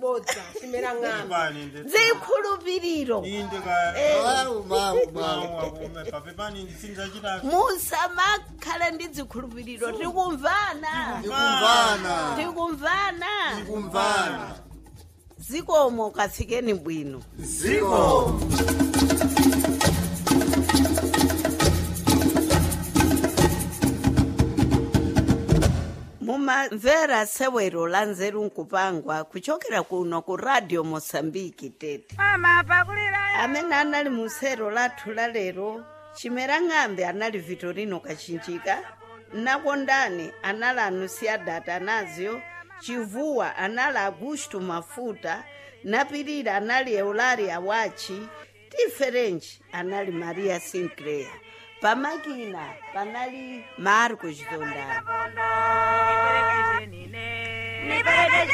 bodza chimera ng'amba Pepani ndi. zikhulupiriro Inde ka. Mau, mau, mau. Mau akume pa pepani ndi sinzachita. musamakhala ndi zikhulupiriro tikumvana Tikumvana. tikumvana Tikumvana. zikomo kafikeni bwino Ziko. mumamvera sewero la nzeru nkupangwa kuchokera kuno ku radio mosambiki tete amene anali mu sero lathu la lero chimera ng'ambe anali vitorino kachinjika nakondani anali anusiada atanazio chivuwa anali augusto mafuta napirira anali eularia wachi tiferenji anali maria sinclair pamakina panali marcos dondani